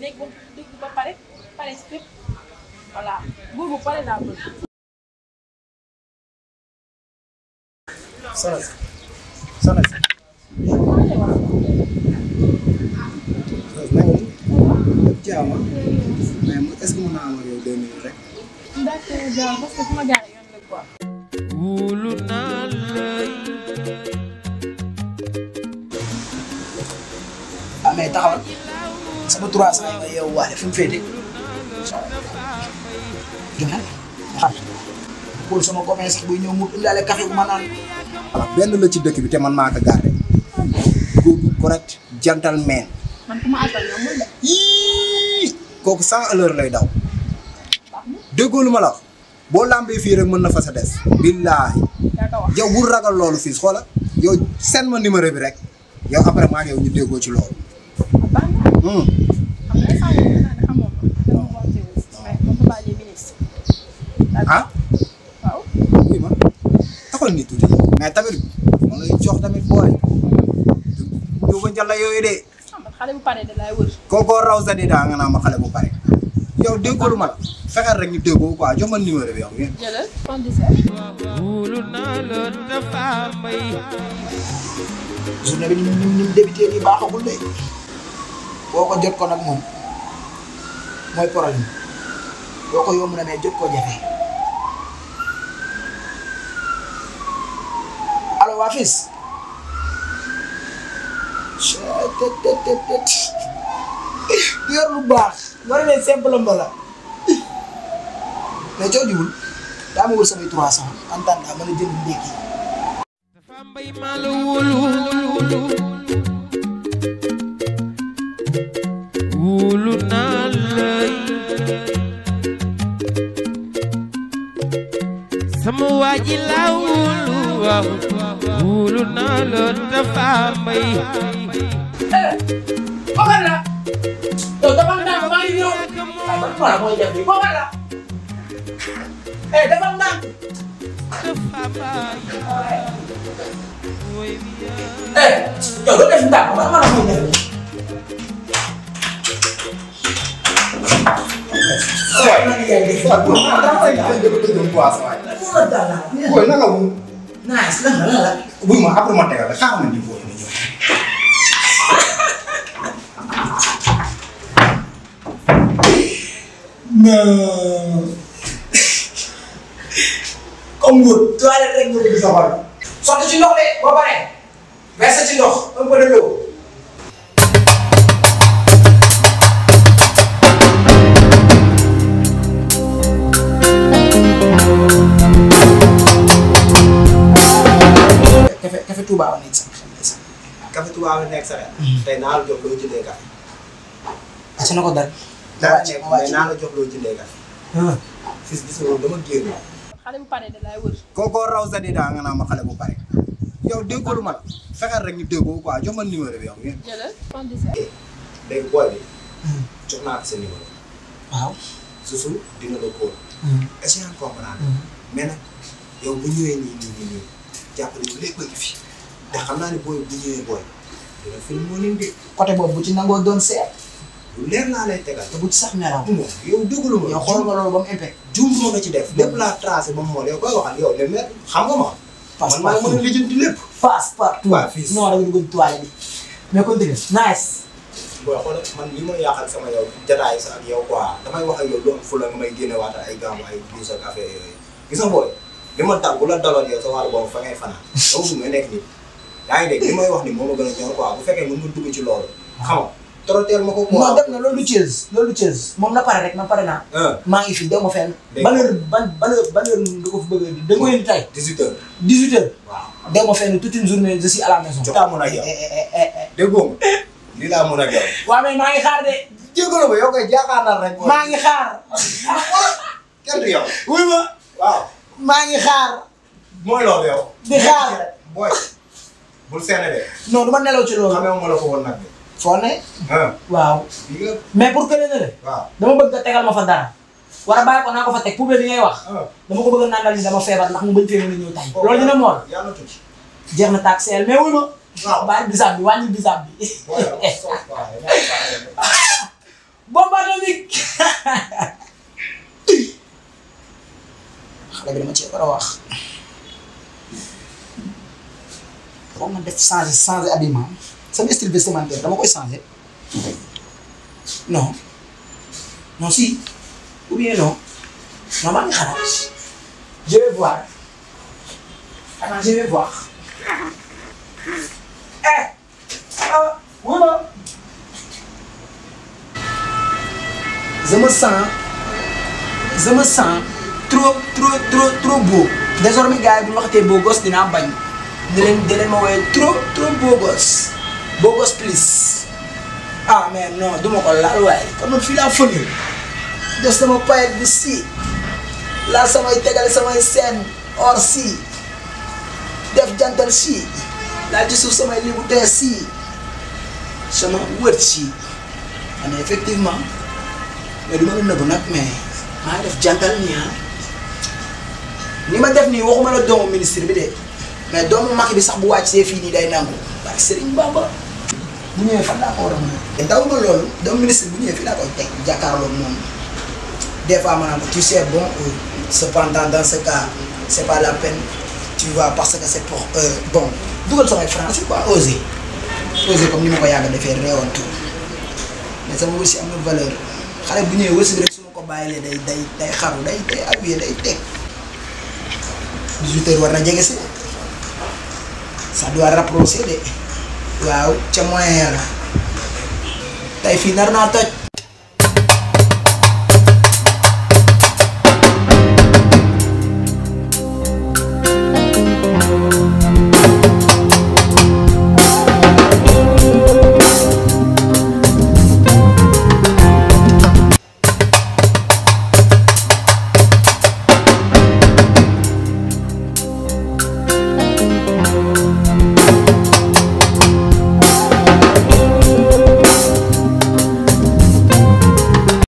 nekk ba dugg ba pare pare si fépp voilà buur bu pare laa bëgg. soxna si soxna si. na nga def jaama mais mu est-ce que mën naa am ak yow deux minutes rek. d'accord jaaw parce que fu ma jaaree yoon la quoi. wóolu naa lay ah mais taxawal sama trois cent yi nga yeewu waale fi mu féete joxe xam pour sama copain sax buy ñëw mu indaale café bu ma naan voilà benn la ci dëkk bi te man maa ko gardé góor gu correct gentleman man ku ma àttal yow mën de. yii kooku cent à l'heure lay daw déggoo lu ma la wax boo lambee fii rek mën na fa sa des billaahi yaa ko wax. yow bul ragal loolu fii xoola yow seen ma numéro bi rek yow après maa ngi yow ñu déggoo ci loolu baax na Hmm. xam nga instant yii naa ne xamoon ma dama wante wu mais moom Papa Aliou ministre. ah waaw. oui ma taxal ni tuuti mais tamit ma lay jox tamit booy ñu ba njalla yooyu de xam nga xale bu pare de laay wër. kookoo raw sa di daa nga naa ma xale bu pare yow déggoo lu ma la fexeel rek ñu déggoo quoi jox ma numéro bi yow jëlal 77. wóolu naa la dafa may journée bi ni mu ni mu débuté nii baaxagul de boo ko jot ko nag moom mooy problème boo ko yomb na mais jot koo jafe allo waa fils tet tet tet tet yor lu baax war ne simple mbala mais coo jubul daa ma wër samay trois cent en tant que mën a jënd ndékki dafa mbay maa la wóolu wóolu naa lay sama waa ji laa wóolu waaw wóolu naa la dafa mbay Bogal la yow dafa ndànk maa ngi ñëw voilà mooy def bi bogal la eh dafa ndànk dafa mbay woy bi yaa eh yow doo def ndànk ma ma la mooy def waaw na nga yaay def waaw waaw dama koy def mu la dal la booy naka wu nice lan la lan la buy ma après ma tegal la xaaral ma di booy ma ñëw non comme nguur toilette rek nga bëgg sa xol sotti ci ndox de boo paree verse ci ndox un peu de l'eau café café Touba wa nekk sama xel de sax café Touba la nekk sa xel tey naa la jox loo jëndee café asa na ko dal daa wàcc nekk ma wàcc mais naa la jox loo jëndee café fii gis nga dama génn xale bu pare de laay wër. kookoo raw sa di daa nga naa ma xale bu pare yow déggoo lu ma la fexeel rek ñu déggoo quoi jox ma numéro bi yow jëlal 77. léegi booy bi jox naa ko sa numéro waaw susu dina la kóol est-ce que yaa ngi comprendre mais nag yow bu ñëwee nii nii nii nii jàppale bu lépp a ngi fi te xam naa ne booy bu ñëwee booy dina film moo leen de côté boobu bu ci nangoo doon seet lu leer laa lay tegal te bu ci sax nelaw moom yow déglu ma yow xool nga loolu ba mu impec jum moo nga ci def lépp laa tracé ba mu mool yow koy waxal yow le maire xam nga ma passe man maa mën a lijjanti lépp passe partout Waa fii. non da nga dugg toile bi mais continue nice booy xool man li ma yàqal sama yow jataay sa ak yow quoi damay wax ak yow lu am fu la nga may génne waata ay gàmmu ay duus ak affaire yooyu gis nga booy li ma dal bu la daloon yow sa wàllu boobu fa ngay fanaan dama bëgg nga nekk nii yaa ngi dégg li may wax ni moo ma gën a ñor quoi bu fekkee mën nga dugg ci loolu xam nga troteel ma ko quoi non dem na loolu du Thiès loolu du Thiès moom na pare rek na pare naa ah maa ngi fi dew ma fenn Dégg ban heure ban ban heure ban heure nga ko fi bëgg a di da nga ko indi tey 18 heures 18 heures waaw dew ma fenn toute une journée je suis à la maison jox laa mën ak yow eh eh eh eh déggoo ma lii laa mën ak yow waa mais maa ngi xaar de jégalu ma yow koy jaakaar rek maa ngi xaar kenn du yow wuy ma waaw maa ngi xaar mooy loolu yow di xaar booy bul seene de non du ma nelaw ci loolu xamee ma la ko woon nag de foo ne ah waaw bii nga mais pour que ne ne waaw dama bëgg nga tegal ma fa dara war a bàyyi ko naa ko fa teg poubelle bi ngay wax ah dama ko bëgg a nandal ni dama feebar ndax mu bañ fee mën a ñëw tay loolu dina mool yàlla tuuti jeex na taag seel mais wuy ma waaw bàyyi bisaab bi wàññi bisaab bi booy yow soo waaw yow boo war a wax foog nga def changer changer habillement sama style vestimentaire dama koy changer non non si ou bien non non maa ngi xalaat je vais voir attends je vais voir eh ah voilà je me sens je me sens trop trop trop trop beau désormais gars yi bu ñu waxatee beau gosse dinaa bañ di leen di leen ma woowee trop trop beau gosse beau gosse plus ah mais non du ma ko laal waaye kon man fii laa fële def sama payet bu si laal samay tegale samay seen or si def jantal si laal ci suuf samay libu tee si sama wër si man effectivement mais du ma la nëbbu nag mais maa ngi def jantal nii ah ni ma def nii waxuma la doomu ministre bi de mais doomu Macky bi sax bu wàccee fii nii day nangu parce que Serigne Bamba bu ñëwee fan laa ko war a mën a. daw ma loolu doomu ministre bu ñëwee fii laa koy teg jàkkaarloog moom des fois ma naan ko tu sais bon euh, cependant dans ce cas c'est pas la peine tu vois parce que c'est pour euh, bon dugal samay français quoi oser oser comme ni ma ko yàgg a defee réewantu mais sama wërsëg am na valeur xale bu ñëwee wërsëg rek su ma ko bàyyilee day day day xaru day day appuyé day teg 18 heures war na jege si ça doit rapprocher de waaw ca moyen ya la tey fii nar naa toj